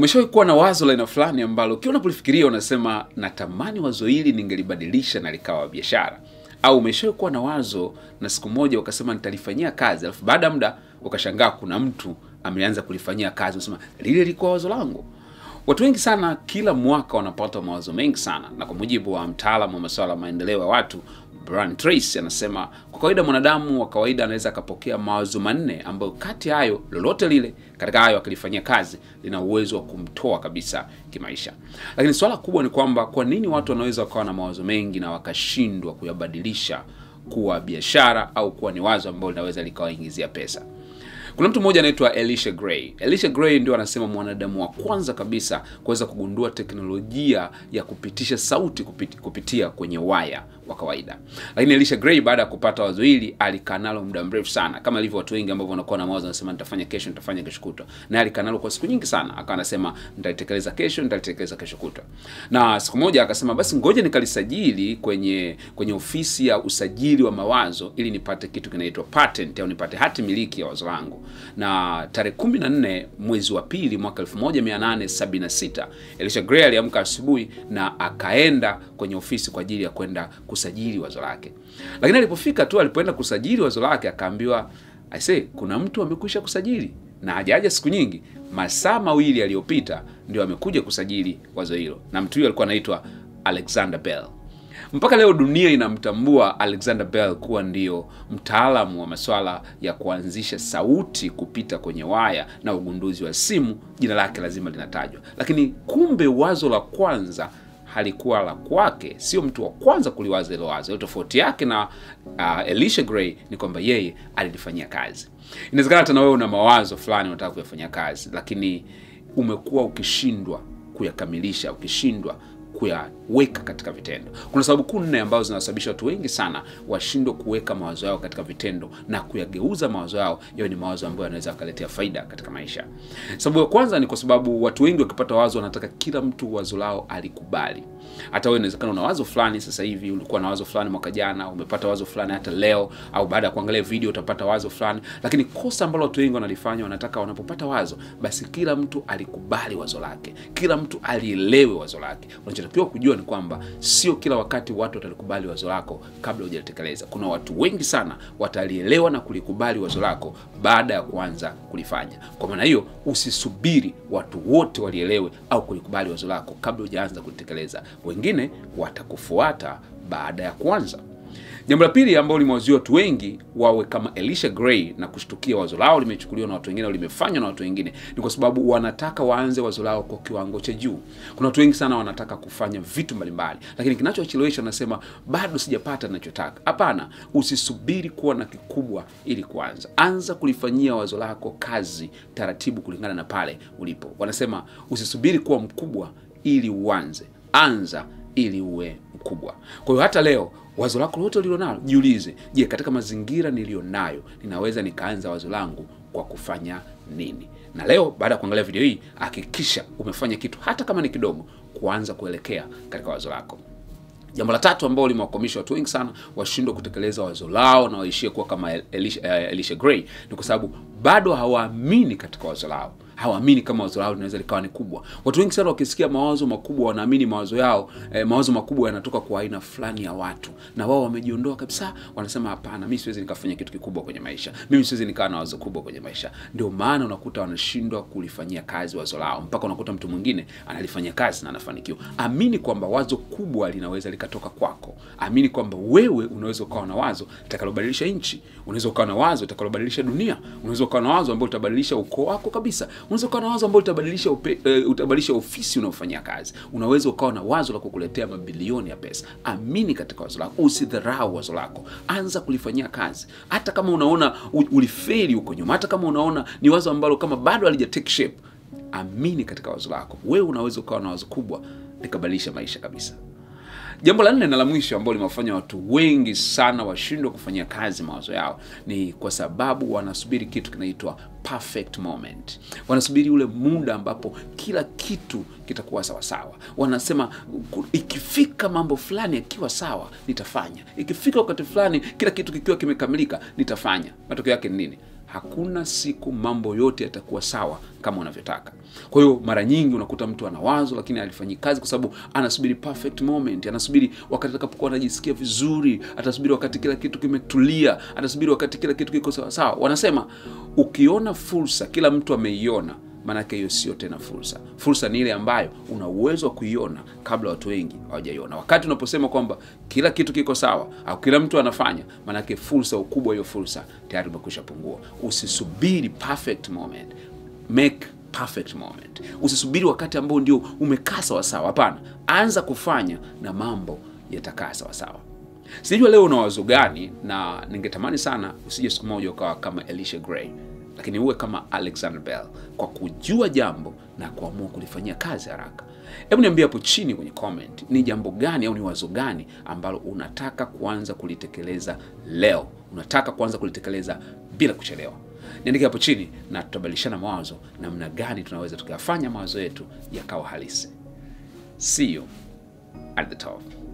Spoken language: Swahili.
Umeshawahi kuwa na wazo la aina fulani ambalo kila unapolifikiria unasema natamani wazo hili ningelibadilisha na likawa biashara? Au umeshawahi kuwa na wazo na siku moja ukasema nitalifanyia kazi, alafu baada ya muda ukashangaa kuna mtu ameanza kulifanyia kazi, unasema lile lilikuwa wazo langu? Watu wengi sana kila mwaka wanapata mawazo mengi sana, na kwa mujibu wa mtaalamu wa masuala ya maendeleo ya watu Brian Tracy anasema kwa kawaida mwanadamu wa kawaida anaweza akapokea mawazo manne ambayo kati ya hayo lolote lile katika hayo akilifanyia kazi lina uwezo wa kumtoa kabisa kimaisha. Lakini swala kubwa ni kwamba kwa nini watu wanaweza wakawa na mawazo mengi na wakashindwa kuyabadilisha kuwa biashara au kuwa ni wazo ambalo linaweza likawaingizia pesa? Kuna mtu mmoja anaitwa Elisha Gray. Elisha Gray ndio anasema mwanadamu wa kwanza kabisa kuweza kugundua teknolojia ya kupitisha sauti kupit, kupitia kwenye waya wa kawaida. Lakini Elisha Gray baada ya kupata wazo hili alikaa nalo muda mrefu sana, kama ilivyo watu wengi ambao wanakuwa na mawazo wanasema nitafanya kesho, nitafanya kesho kutwa, naye alikaa nalo kwa siku nyingi sana, akawa anasema nitalitekeleza kesho, nitalitekeleza kesho kutwa. Na siku moja akasema basi ngoja nikalisajili kwenye kwenye ofisi ya usajili wa mawazo ili nipate kitu kinaitwa patent au nipate hati miliki ya wazo langu na tarehe 14 mwezi wa pili mwaka 1876 Elisha Gray aliamka asubuhi na akaenda kwenye ofisi kwa ajili ya kwenda kusajili wazo lake. Lakini alipofika tu, alipoenda kusajili wazo lake akaambiwa, aisee, kuna mtu amekwisha kusajili na hajaja siku nyingi. Masaa mawili yaliyopita ndio amekuja kusajili wazo hilo, na mtu huyo alikuwa anaitwa Alexander Bell. Mpaka leo dunia inamtambua Alexander Bell kuwa ndio mtaalamu wa masuala ya kuanzisha sauti kupita kwenye waya na ugunduzi wa simu. Jina lake lazima linatajwa, lakini kumbe wazo la kwanza halikuwa la kwake, sio mtu wa kwanza kuliwaza hilo wazo. Tofauti yake na uh, Elisha Gray ni kwamba yeye alilifanyia kazi. Inawezekana hata na wewe una mawazo fulani unataka kuyafanyia kazi, lakini umekuwa ukishindwa kuyakamilisha, ukishindwa kuyaweka katika vitendo. Kuna sababu kuu nne ambazo zinasababisha watu wengi sana washindwe kuweka mawazo yao katika vitendo na kuyageuza mawazo yao yawe ni mawazo ambayo yanaweza yakaletea faida katika maisha. Sababu ya kwanza ni kwa sababu watu wengi wakipata wazo wanataka kila mtu wazo lao alikubali. Hata wewe inawezekana una wazo fulani sasa hivi, ulikuwa na wazo fulani mwaka jana, umepata wazo fulani hata leo, au baada ya kuangalia video utapata wazo fulani, lakini kosa ambalo watu wengi wanalifanya, wanataka wanapopata wazo, basi kila mtu alikubali wazo lake, kila mtu alielewe wazo lake. Unachotakiwa kujua ni kwamba sio kila wakati watu watalikubali wazo lako kabla hujalitekeleza. Kuna watu wengi sana watalielewa na kulikubali wazo lako baada ya kuanza kulifanya. Kwa maana hiyo, usisubiri watu wote walielewe au kulikubali wazo lako kabla hujaanza kulitekeleza. Wengine watakufuata baada ya kuanza. Jambo la pili ambalo limewazuia watu wengi wawe kama Elisha Gray na kushtukia wazo lao limechukuliwa na watu wengine au limefanywa na watu wengine ni kwa sababu wanataka waanze wazo lao kwa kiwango cha juu. Kuna watu wengi sana wanataka kufanya vitu mbalimbali, lakini kinachochelewesha wanasema bado sijapata ninachotaka. Hapana, usisubiri kuwa na kikubwa ili kuanza. Anza kulifanyia wazo lako kazi taratibu, kulingana na pale ulipo. Wanasema usisubiri kuwa mkubwa ili uanze, anza ili uwe mkubwa. Kwa hiyo hata leo wazo lako lote ulilonalo, jiulize, je, katika mazingira niliyonayo ninaweza nikaanza wazo langu kwa kufanya nini? Na leo baada ya kuangalia video hii, hakikisha umefanya kitu hata kama ni kidogo, kuanza kuelekea katika wazo lako. Jambo la tatu ambalo limewakwamisha watu wengi sana washindwe kutekeleza wazo lao na waishie kuwa kama Elisha, uh, Elisha Gray ni kwa sababu bado hawaamini katika wazo lao hawaamini kama wazo lao linaweza likawa ni kubwa. Watu wengi sana wakisikia mawazo makubwa wanaamini mawazo yao eh, mawazo makubwa yanatoka kwa aina fulani ya watu, na wao wamejiondoa kabisa. Wanasema hapana, mimi siwezi nikafanya kitu kikubwa kwenye maisha, mimi siwezi nikawa na wazo kubwa kwenye maisha. Ndio maana unakuta wanashindwa kulifanyia kazi wazo lao, mpaka unakuta mtu mwingine analifanyia kazi na anafanikiwa. Amini kwamba wazo kubwa linaweza likatoka kwako. Amini kwamba wewe unaweza ukawa na wazo litakalobadilisha nchi, unaweza ukawa na wazo litakalobadilisha dunia, unaweza ukawa na wazo ambalo litabadilisha ukoo wako kabisa unaweza ukawa na wazo ambalo utabadilisha uh, utabadilisha ofisi unaofanyia kazi. Unaweza ukawa na wazo la kukuletea mabilioni ya pesa. Amini katika wazo lako, usidharau wazo lako, anza kulifanyia kazi. Hata kama unaona ulifeli huko nyuma, hata kama unaona ni wazo ambalo kama bado halija take shape, amini katika wazo lako. Wewe unaweza ukawa na wazo kubwa likabadilisha maisha kabisa. Jambo la nne na la mwisho ambalo limewafanya watu wengi sana washindwe kufanyia kazi mawazo yao ni kwa sababu wanasubiri kitu kinaitwa perfect moment. Wanasubiri ule muda ambapo kila kitu kitakuwa sawasawa. Wanasema ikifika mambo fulani yakiwa sawa nitafanya, ikifika wakati fulani kila kitu kikiwa kimekamilika nitafanya. Matokeo yake ni nini? hakuna siku mambo yote yatakuwa sawa kama unavyotaka. Kwa hiyo mara nyingi unakuta mtu ana wazo lakini alifanyi kazi kwa sababu anasubiri perfect moment, anasubiri wakati atakapokuwa anajisikia vizuri, atasubiri wakati kila kitu kimetulia, atasubiri wakati kila kitu kiko sawa sawa. Wanasema ukiona fursa kila mtu ameiona maanake hiyo sio tena fursa. Fursa ni ile ambayo una uwezo wa kuiona kabla watu wengi hawajaiona. Wakati unaposema kwamba kila kitu kiko sawa au kila mtu anafanya, maanake fursa, ukubwa hiyo fursa tayari umekwisha pungua. Usisubiri perfect moment, make perfect moment. Usisubiri wakati ambao ndio umekaa sawasawa. Hapana, anza kufanya na mambo yatakaa sawasawa. Sijua leo una wazo gani, na ningetamani sana usije siku moja ukawa kama Elisha Gray lakini uwe kama Alexander Bell kwa kujua jambo na kuamua kulifanyia kazi haraka. Hebu niambie hapo chini kwenye comment, ni jambo gani au ni wazo gani ambalo unataka kuanza kulitekeleza leo, unataka kuanza kulitekeleza bila kuchelewa. Niandike hapo chini na tutabadilishana mawazo namna gani tunaweza tukayafanya mawazo yetu yakawa halisi. See you at the top.